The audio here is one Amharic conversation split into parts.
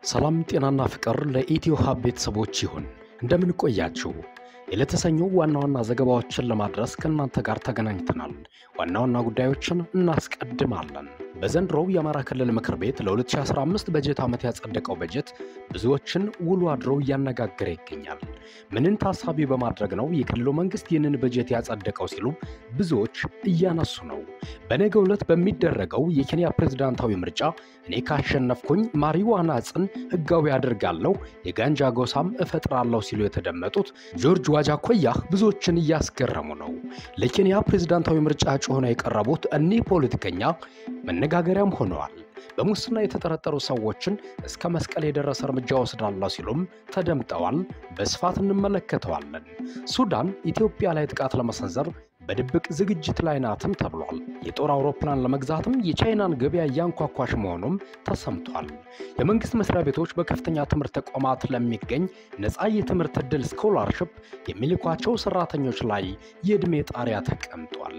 ሰላም ጤናና ፍቅር ለኢትዮ ሀብ ቤተሰቦች ይሁን። እንደምን ቆያችሁ? የለተሰኙ ዋና ዋና ዘገባዎችን ለማድረስ ከእናንተ ጋር ተገናኝተናል። ዋና ዋና ጉዳዮችን እናስቀድማለን። በዘንድሮው የአማራ ክልል ምክር ቤት ለ2015 በጀት ዓመት ያጸደቀው በጀት ብዙዎችን ውሎ አድሮ እያነጋገረ ይገኛል። ምንን ታሳቢ በማድረግ ነው የክልሉ መንግስት ይህንን በጀት ያጸደቀው ሲሉ ብዙዎች እያነሱ ነው። በነገው ዕለት በሚደረገው የኬንያ ፕሬዝዳንታዊ ምርጫ እኔ ካሸነፍኩኝ ማሪዋና ዕፅን ህጋዊ አድርጋለሁ፣ የጋንጃ ጎሳም እፈጥራለሁ ሲሉ የተደመጡት ጆርጅ ዋጃኮያህ ብዙዎችን እያስገረሙ ነው። ለኬንያ ፕሬዝዳንታዊ ምርጫ እጩ ሆነው የቀረቡት እኒህ ፖለቲከኛ መነጋገሪያም ሆነዋል። በሙስና የተጠረጠሩ ሰዎችን እስከ መስቀል የደረሰ እርምጃ ወስዳለሁ ሲሉም ተደምጠዋል። በስፋት እንመለከተዋለን። ሱዳን ኢትዮጵያ ላይ ጥቃት ለመሰንዘር በድብቅ ዝግጅት ላይ ናትም ተብሏል። የጦር አውሮፕላን ለመግዛትም የቻይናን ገበያ እያንኳኳሽ መሆኑም ተሰምቷል። የመንግስት መስሪያ ቤቶች በከፍተኛ ትምህርት ተቋማት ለሚገኝ ነፃ የትምህርት ዕድል ስኮላርሽፕ የሚልኳቸው ሰራተኞች ላይ የዕድሜ ጣሪያ ተቀምጧል።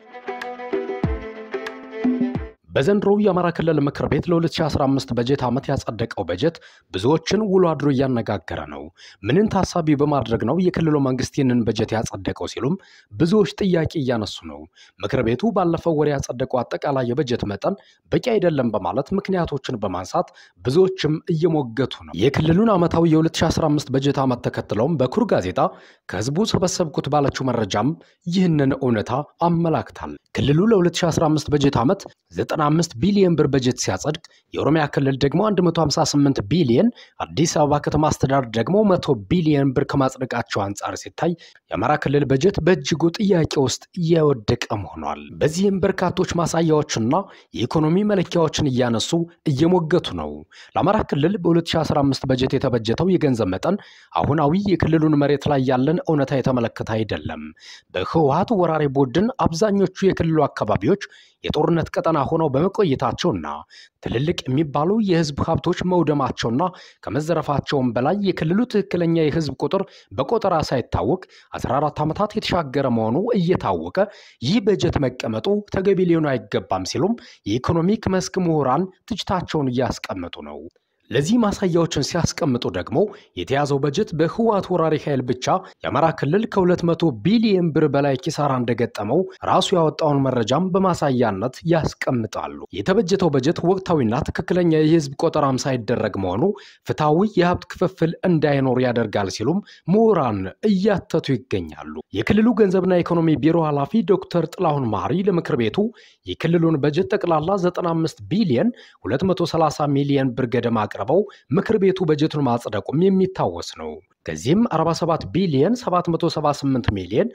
በዘንድሮው የአማራ ክልል ምክር ቤት ለ2015 በጀት ዓመት ያጸደቀው በጀት ብዙዎችን ውሎ አድሮ እያነጋገረ ነው። ምንን ታሳቢ በማድረግ ነው የክልሉ መንግስት ይህንን በጀት ያጸደቀው ሲሉም ብዙዎች ጥያቄ እያነሱ ነው። ምክር ቤቱ ባለፈው ወር ያጸደቀው አጠቃላይ የበጀት መጠን በቂ አይደለም በማለት ምክንያቶችን በማንሳት ብዙዎችም እየሞገቱ ነው። የክልሉን ዓመታዊ የ2015 በጀት ዓመት ተከትለውም በኩር ጋዜጣ ከህዝቡ ሰበሰብኩት ባለችው መረጃም ይህንን እውነታ አመላክታል። ክልሉ ለ2015 በጀት ዓመት 95 ቢሊዮን ብር በጀት ሲያጸድቅ የኦሮሚያ ክልል ደግሞ 158 ቢሊዮን፣ አዲስ አበባ ከተማ አስተዳደር ደግሞ 100 ቢሊዮን ብር ከማጽደቃቸው አንጻር ሲታይ የአማራ ክልል በጀት በእጅጉ ጥያቄ ውስጥ እየወደቀም ሆኗል። በዚህም በርካቶች ማሳያዎችና የኢኮኖሚ መለኪያዎችን እያነሱ እየሞገቱ ነው። ለአማራ ክልል በ2015 በጀት የተበጀተው የገንዘብ መጠን አሁናዊ የክልሉን መሬት ላይ ያለን እውነታ የተመለከተ አይደለም። በህወሀት ወራሪ ቡድን አብዛኞቹ የክልሉ አካባቢዎች የጦርነት ቀጠና ሆነው በመቆየታቸውና ትልልቅ የሚባሉ የህዝብ ሀብቶች መውደማቸውና ከመዘረፋቸውም በላይ የክልሉ ትክክለኛ የህዝብ ቁጥር በቆጠራ ሳይታወቅ 14 ዓመታት የተሻገረ መሆኑ እየታወቀ ይህ በጀት መቀመጡ ተገቢ ሊሆን አይገባም ሲሉም የኢኮኖሚክ መስክ ምሁራን ትችታቸውን እያስቀመጡ ነው። ለዚህ ማሳያዎችን ሲያስቀምጡ ደግሞ የተያዘው በጀት በህወሓት ወራሪ ኃይል ብቻ የአማራ ክልል ከ200 ቢሊየን ብር በላይ ኪሳራ እንደገጠመው ራሱ ያወጣውን መረጃም በማሳያነት ያስቀምጣሉ። የተበጀተው በጀት ወቅታዊና ትክክለኛ የህዝብ ቆጠራም ሳይደረግ መሆኑ ፍትሐዊ የሀብት ክፍፍል እንዳይኖር ያደርጋል ሲሉም ምሁራን እያተቱ ይገኛሉ። የክልሉ ገንዘብና ኢኮኖሚ ቢሮ ኃላፊ ዶክተር ጥላሁን ማሪ ለምክር ቤቱ የክልሉን በጀት ጠቅላላ 95 ቢሊየን 230 ሚሊየን ብር ገደማ አቅርበው ምክር ቤቱ በጀቱን ማጽደቁም የሚታወስ ነው። ከዚህም 47 ቢሊየን 778 ሚሊየን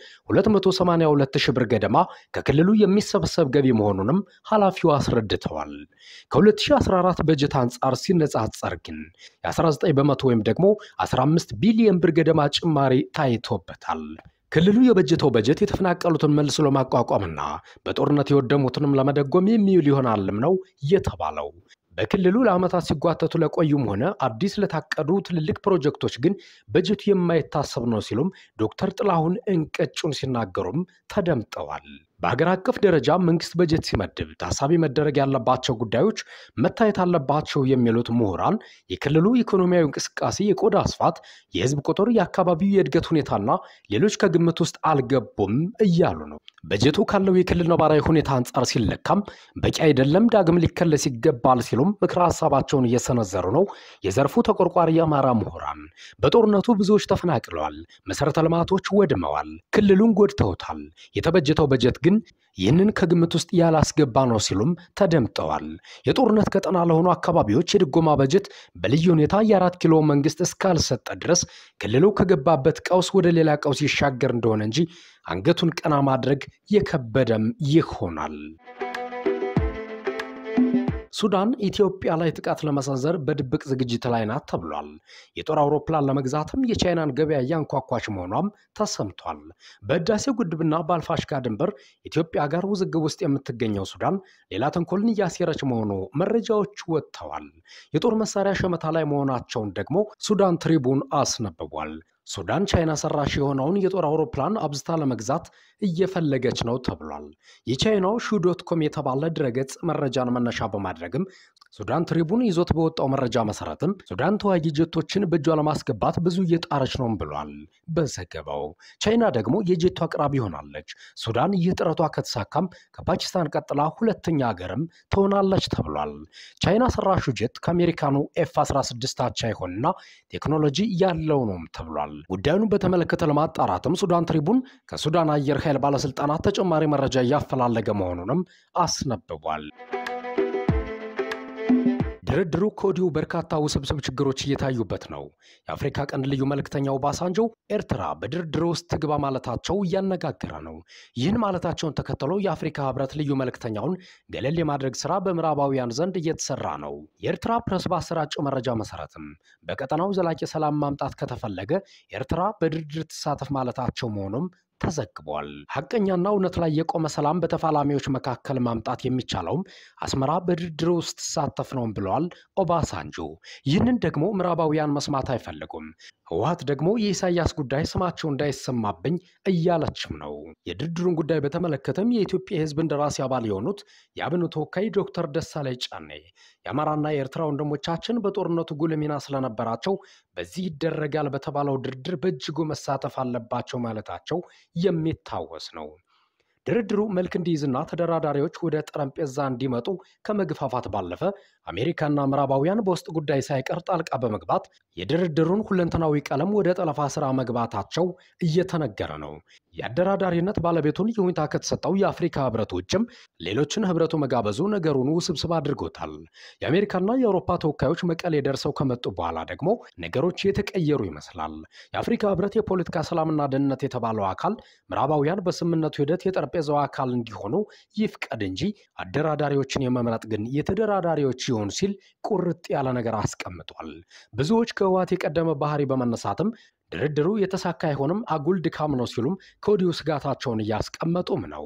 282 ሺህ ብር ገደማ ከክልሉ የሚሰበሰብ ገቢ መሆኑንም ኃላፊው አስረድተዋል። ከ2014 በጀት አንጻር ሲነጻጸር ግን የ19 በመቶ ወይም ደግሞ 15 ቢሊየን ብር ገደማ ጭማሪ ታይቶበታል። ክልሉ የበጀተው በጀት የተፈናቀሉትን መልሶ ለማቋቋምና በጦርነት የወደሙትንም ለመደጎም የሚውል ይሆናልም ነው የተባለው። በክልሉ ለዓመታት ሲጓተቱ ለቆዩም ሆነ አዲስ ለታቀዱ ትልልቅ ፕሮጀክቶች ግን በጀቱ የማይታሰብ ነው ሲሉም ዶክተር ጥላሁን እንቀጩን ሲናገሩም ተደምጠዋል። በሀገር አቀፍ ደረጃ መንግስት በጀት ሲመድብ ታሳቢ መደረግ ያለባቸው ጉዳዮች መታየት አለባቸው የሚሉት ምሁራን የክልሉ ኢኮኖሚያዊ እንቅስቃሴ፣ የቆዳ ስፋት፣ የህዝብ ቁጥር፣ የአካባቢው የእድገት ሁኔታና ሌሎች ከግምት ውስጥ አልገቡም እያሉ ነው። በጀቱ ካለው የክልል ነባራዊ ሁኔታ አንጻር ሲለካም በቂ አይደለም፣ ዳግም ሊከለስ ይገባል ሲሉም ምክረ ሀሳባቸውን እየሰነዘሩ ነው። የዘርፉ ተቆርቋሪ የአማራ ምሁራን በጦርነቱ ብዙዎች ተፈናቅለዋል፣ መሰረተ ልማቶች ወድመዋል፣ ክልሉን ጎድተውታል። የተበጀተው በጀት ግን ይህንን ከግምት ውስጥ ያላስገባ ነው ሲሉም ተደምጠዋል። የጦርነት ቀጠና ለሆኑ አካባቢዎች የድጎማ በጀት በልዩ ሁኔታ የአራት ኪሎ መንግስት እስካልሰጠ ድረስ ክልሉ ከገባበት ቀውስ ወደ ሌላ ቀውስ ይሻገር እንደሆነ እንጂ አንገቱን ቀና ማድረግ የከበደም ይሆናል። ሱዳን ኢትዮጵያ ላይ ጥቃት ለመሰንዘር በድብቅ ዝግጅት ላይ ናት ተብሏል። የጦር አውሮፕላን ለመግዛትም የቻይናን ገበያ እያንኳኳች መሆኗም ተሰምቷል። በህዳሴው ግድብና በአልፋሽጋ ድንበር ኢትዮጵያ ጋር ውዝግብ ውስጥ የምትገኘው ሱዳን ሌላ ተንኮልን እያሴረች መሆኑ መረጃዎች ወጥተዋል። የጦር መሳሪያ ሸመታ ላይ መሆናቸውን ደግሞ ሱዳን ትሪቡን አስነብቧል። ሱዳን ቻይና ሰራሽ የሆነውን የጦር አውሮፕላን አብዝታ ለመግዛት እየፈለገች ነው ተብሏል። የቻይናው ሹ ዶት ኮም የተባለ ድረገጽ መረጃን መነሻ በማድረግም ሱዳን ትሪቡን ይዞት በወጣው መረጃ መሰረትም ሱዳን ተዋጊ ጀቶችን በእጇ ለማስገባት ብዙ እየጣረች ነውም ብሏል በዘገባው። ቻይና ደግሞ የጀቱ አቅራቢ ሆናለች። ሱዳን ይህ ጥረቷ ከተሳካም ከፓኪስታን ቀጥላ ሁለተኛ ሀገርም ትሆናለች ተብሏል። ቻይና ሰራሹ ጀት ከአሜሪካኑ ኤፍ 16 አቻ ይሆንና ቴክኖሎጂ ያለው ነውም ተብሏል። ጉዳዩን በተመለከተ ለማጣራትም ሱዳን ትሪቡን ከሱዳን አየር ኃይል ባለስልጣናት ተጨማሪ መረጃ እያፈላለገ መሆኑንም አስነብቧል። ድርድሩ ከወዲሁ በርካታ ውስብስብ ችግሮች እየታዩበት ነው። የአፍሪካ ቀንድ ልዩ መልእክተኛው ባሳንጆ ኤርትራ በድርድሩ ውስጥ ትግባ ማለታቸው እያነጋገረ ነው። ይህን ማለታቸውን ተከትሎ የአፍሪካ ሕብረት ልዩ መልእክተኛውን ገለል የማድረግ ስራ በምዕራባውያን ዘንድ እየተሰራ ነው። የኤርትራ ፕሬስ ባሰራጨው መረጃ መሰረትም በቀጠናው ዘላቂ ሰላም ማምጣት ከተፈለገ ኤርትራ በድርድር ትሳተፍ ማለታቸው መሆኑም ተዘግቧል። ሐቀኛና እውነት ላይ የቆመ ሰላም በተፋላሚዎች መካከል ማምጣት የሚቻለውም አስመራ በድርድር ውስጥ ትሳተፍ ነውም ብለዋል ኦባሳንጆ። ይህንን ደግሞ ምዕራባውያን መስማት አይፈልጉም። ህወሓት ደግሞ የኢሳያስ ጉዳይ ስማቸው እንዳይሰማብኝ እያለችም ነው። የድርድሩን ጉዳይ በተመለከተም የኢትዮጵያ የህዝብ እንደራሴ አባል የሆኑት የአብን ተወካይ ዶክተር ደሳለኝ ጫኔ የአማራና የኤርትራ ወንድሞቻችን በጦርነቱ ጉልህ ሚና ስለነበራቸው በዚህ ይደረጋል በተባለው ድርድር በእጅጉ መሳተፍ አለባቸው ማለታቸው የሚታወስ ነው። ድርድሩ መልክ እንዲይዝና ተደራዳሪዎች ወደ ጠረጴዛ እንዲመጡ ከመግፋፋት ባለፈ አሜሪካና ምዕራባውያን በውስጥ ጉዳይ ሳይቀር ጣልቃ በመግባት የድርድሩን ሁለንተናዊ ቀለም ወደ ጠለፋ ስራ መግባታቸው እየተነገረ ነው። የአደራዳሪነት ባለቤቱን ይሁንታ ከተሰጠው የአፍሪካ ህብረት ውጭም ሌሎችን ህብረቱ መጋበዙ ነገሩን ውስብስብ አድርጎታል። የአሜሪካና የአውሮፓ ተወካዮች መቀሌ ደርሰው ከመጡ በኋላ ደግሞ ነገሮች የተቀየሩ ይመስላል። የአፍሪካ ህብረት የፖለቲካ ሰላምና ደህንነት የተባለው አካል ምዕራባውያን በስምምነቱ ሂደት የጠረጴዛው አካል እንዲሆኑ ይፍቀድ እንጂ አደራዳሪዎችን የመምረጥ ግን የተደራዳሪዎች ይሆን ሲል ቁርጥ ያለ ነገር አስቀምጧል። ብዙዎች ከህወሓት የቀደመ ባህሪ በመነሳትም ድርድሩ የተሳካ አይሆንም፣ አጉል ድካም ነው ሲሉም ከወዲሁ ስጋታቸውን እያስቀመጡም ነው።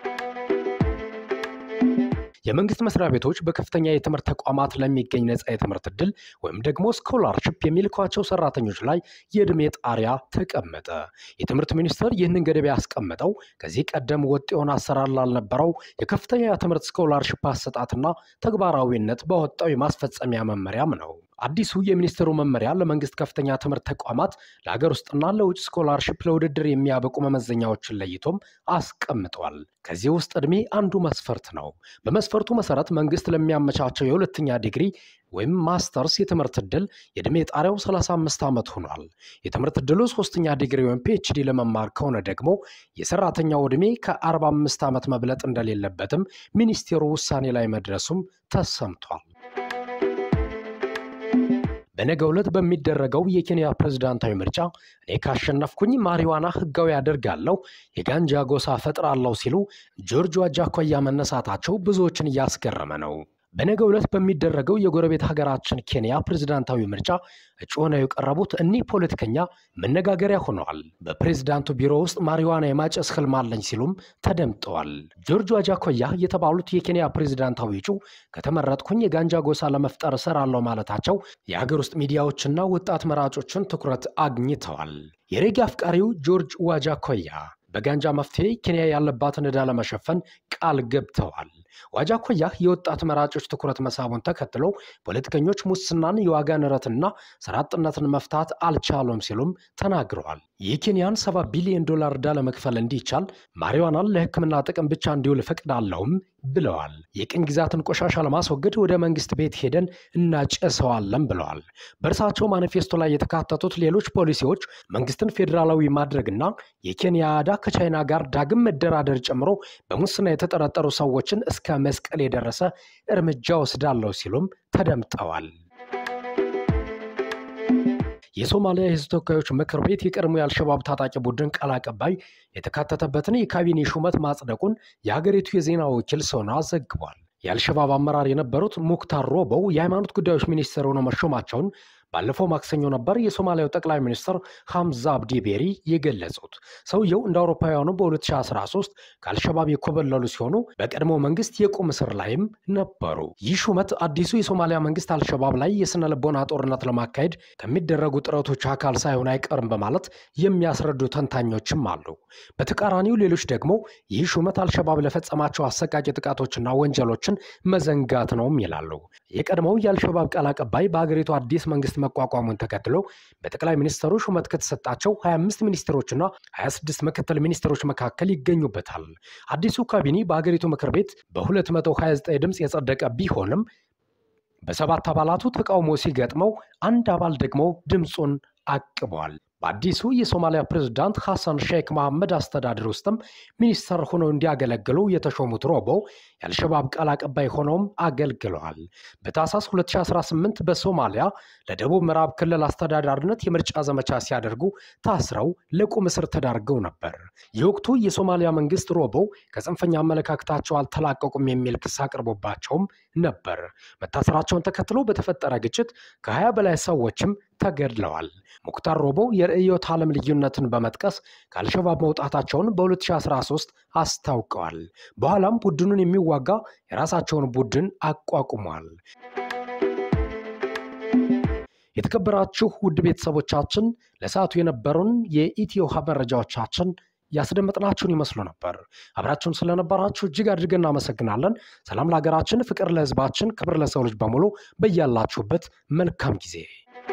የመንግስት መስሪያ ቤቶች በከፍተኛ የትምህርት ተቋማት ለሚገኝ ነጻ የትምህርት እድል ወይም ደግሞ ስኮላርሽፕ የሚልኳቸው ሰራተኞች ላይ የዕድሜ ጣሪያ ተቀመጠ። የትምህርት ሚኒስቴር ይህንን ገደብ ያስቀመጠው ከዚህ ቀደም ወጥ የሆነ አሰራር ላልነበረው የከፍተኛ የትምህርት ስኮላርሽፕ አሰጣትና ተግባራዊነት በወጣው የማስፈጸሚያ መመሪያም ነው። አዲሱ የሚኒስትሩ መመሪያ ለመንግስት ከፍተኛ ትምህርት ተቋማት ለሀገር ውስጥና ለውጭ ስኮላርሽፕ ለውድድር የሚያበቁ መመዘኛዎችን ለይቶም አስቀምጧል። ከዚህ ውስጥ ዕድሜ አንዱ መስፈርት ነው። በመስፈርቱ መሰረት መንግስት ለሚያመቻቸው የሁለተኛ ዲግሪ ወይም ማስተርስ የትምህርት ዕድል የዕድሜ ጣሪያው 35 ዓመት ሆኗል። የትምህርት ዕድሉ ሶስተኛ ዲግሪ ወይም ፒኤችዲ ለመማር ከሆነ ደግሞ የሰራተኛው ዕድሜ ከ45 ዓመት መብለጥ እንደሌለበትም ሚኒስቴሩ ውሳኔ ላይ መድረሱም ተሰምቷል። በነገ ዕለት በሚደረገው የኬንያ ፕሬዝዳንታዊ ምርጫ እኔ ካሸነፍኩኝ ማሪዋና ህጋዊ አደርጋለሁ፣ የጋንጃ ጎሳ ፈጥራለሁ ሲሉ ጆርጅ ዋጃኮያ መነሳታቸው ብዙዎችን እያስገረመ ነው። በነገ ዕለት በሚደረገው የጎረቤት ሀገራችን ኬንያ ፕሬዝዳንታዊ ምርጫ እጩ ሆነው የቀረቡት እኒህ ፖለቲከኛ መነጋገሪያ ሆነዋል። በፕሬዝዳንቱ ቢሮ ውስጥ ማሪዋና የማጨስ ህልም አለኝ ሲሉም ተደምጠዋል። ጆርጅ ዋጃኮያ የተባሉት የኬንያ ፕሬዝዳንታዊ እጩ ከተመረጥኩኝ የጋንጃ ጎሳ ለመፍጠር እሰራለሁ ማለታቸው የሀገር ውስጥ ሚዲያዎችና ወጣት መራጮችን ትኩረት አግኝተዋል። የሬጌ አፍቃሪው ጆርጅ ዋጃኮያ በጋንጃ መፍትሄ ኬንያ ያለባትን ዕዳ ለመሸፈን ቃል ገብተዋል። ዋጃኮያ የወጣት መራጮች ትኩረት መሳቡን ተከትሎ ፖለቲከኞች ሙስናን፣ የዋጋ ንረትና ስራ አጥነትን መፍታት አልቻሉም ሲሉም ተናግረዋል። የኬንያን ሰባ ቢሊዮን ዶላር ዕዳ ለመክፈል እንዲቻል ማሪዋናን ለሕክምና ጥቅም ብቻ እንዲውል እፈቅዳለሁም ብለዋል። የቅኝ ግዛትን ቆሻሻ ለማስወገድ ወደ መንግስት ቤት ሄደን እናጨሰዋለን ብለዋል። በእርሳቸው ማኒፌስቶ ላይ የተካተቱት ሌሎች ፖሊሲዎች መንግስትን ፌዴራላዊ ማድረግና የኬንያ ዕዳ ከቻይና ጋር ዳግም መደራደር ጨምሮ በሙስና የተጠረጠሩ ሰዎችን እስከ መስቀል የደረሰ እርምጃ ወስዳለሁ ሲሉም ተደምጠዋል። የሶማሊያ የህዝብ ተወካዮች ምክር ቤት የቀድሞ የአልሸባብ ታጣቂ ቡድን ቃል አቀባይ የተካተተበትን የካቢኔ ሹመት ማጽደቁን የሀገሪቱ የዜና ወኪል ሶና ዘግቧል። የአልሸባብ አመራር የነበሩት ሙክታር ሮቦው የሃይማኖት ጉዳዮች ሚኒስትር ሆነው መሾማቸውን ባለፈው ማክሰኞ ነበር የሶማሊያው ጠቅላይ ሚኒስትር ሐምዛ አብዲ ቤሪ የገለጹት። ሰውየው እንደ አውሮፓውያኑ በ2013 ከአልሸባብ የኮበለሉ ሲሆኑ በቀድሞ መንግስት የቁም እስር ላይም ነበሩ። ይህ ሹመት አዲሱ የሶማሊያ መንግስት አልሸባብ ላይ የስነ ልቦና ጦርነት ለማካሄድ ከሚደረጉ ጥረቶች አካል ሳይሆን አይቀርም በማለት የሚያስረዱ ተንታኞችም አሉ። በተቃራኒው ሌሎች ደግሞ ይህ ሹመት አልሸባብ ለፈጸማቸው አሰቃቂ ጥቃቶችና ወንጀሎችን መዘንጋት ነውም ይላሉ። የቀድሞው የአልሸባብ ቃል አቀባይ በሀገሪቱ አዲስ መንግስት መቋቋሙን ተከትሎ በጠቅላይ ሚኒስትሩ ሹመት ከተሰጣቸው 25 ሚኒስትሮችና 26 ምክትል ሚኒስትሮች መካከል ይገኙበታል። አዲሱ ካቢኔ በሀገሪቱ ምክር ቤት በ229 ድምፅ የጸደቀ ቢሆንም በሰባት አባላቱ ተቃውሞ ሲገጥመው አንድ አባል ደግሞ ድምፁን አቅቧል። በአዲሱ የሶማሊያ ፕሬዝዳንት ሐሰን ሼክ መሐመድ አስተዳደር ውስጥም ሚኒስተር ሆነው እንዲያገለግሉ የተሾሙት ሮቦ የአልሸባብ ቃል አቀባይ ሆነውም አገልግለዋል። በታህሳስ 2018 በሶማሊያ ለደቡብ ምዕራብ ክልል አስተዳዳሪነት የምርጫ ዘመቻ ሲያደርጉ ታስረው ለቁም እስር ተዳርገው ነበር። የወቅቱ የሶማሊያ መንግስት ሮቦ ከጽንፈኛ አመለካከታቸው አልተላቀቁም የሚል ክስ አቅርቦባቸውም ነበር። መታሰራቸውን ተከትሎ በተፈጠረ ግጭት ከ20 በላይ ሰዎችም ተገድለዋል። ሙክታር ሮቦ የርዕዮተ ዓለም ልዩነትን በመጥቀስ ከአልሸባብ መውጣታቸውን በ2013 አስታውቀዋል። በኋላም ቡድኑን የሚዋጋ የራሳቸውን ቡድን አቋቁሟል። የተከበራችሁ ውድ ቤተሰቦቻችን ለሰዓቱ የነበሩን የኢትዮ ሀብ መረጃዎቻችን ያስደመጥናችሁን ይመስሉ ነበር። አብራችሁን ስለነበራችሁ እጅግ አድርገን እናመሰግናለን። ሰላም ለሀገራችን፣ ፍቅር ለሕዝባችን፣ ክብር ለሰው ልጅ በሙሉ በያላችሁበት መልካም ጊዜ